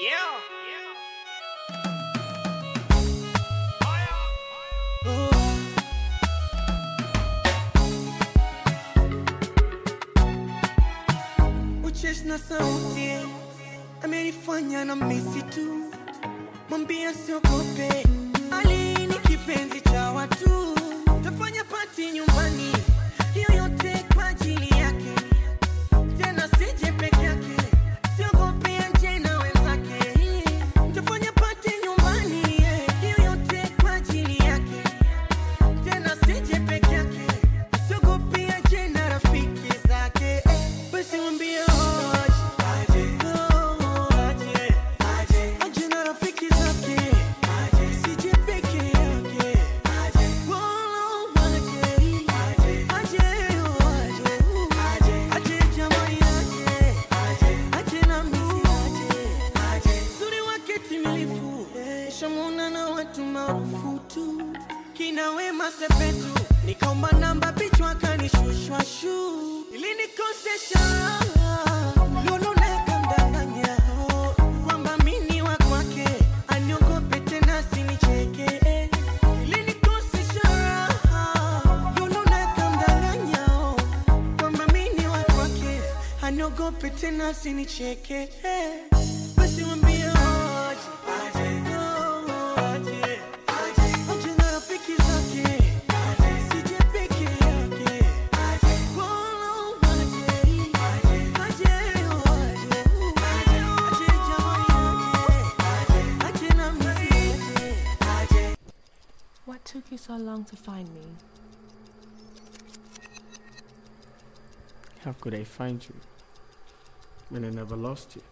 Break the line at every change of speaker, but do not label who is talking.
Uchesh na sauti amenifanya na misi tu, mwambia siogope, Ali ni kipenzi cha watu, tafanya pati nyumbani, hiyo yote kwa ajili yake, tena sije peke yake, siogope anje na wenzake, tafanya pati nyumbani, hiyo yote kwa ajili yake, tena sije peke yake, siogope anje na rafiki zake, basi mwambie aje, oh, aje, aje na rafiki zake, sije peke yake, wala aje, aje, oh, aje, aje jamani aje, aje na misi aje, uzuri wake timilifu, shamuna na watu maarufu tu, kina Wema Sepetu, nikaomba namba pichwa kanishushwa shu, ilinikosesha Lulu nakamdanganya kwamba mini wa kwake, aniogope tena sinicheke, ilinikosesha Lulu nakamdanganya kwamba mini wa kwake, aniogope tena sinicheke, basi mwambie aje, oh, aje, aje na rafiki zake, sije peke yake, wala aje, aje, oh, aje, aje jamani aje, aje na misi aje.
What took you so long to find me?
How could I find you when I never lost you?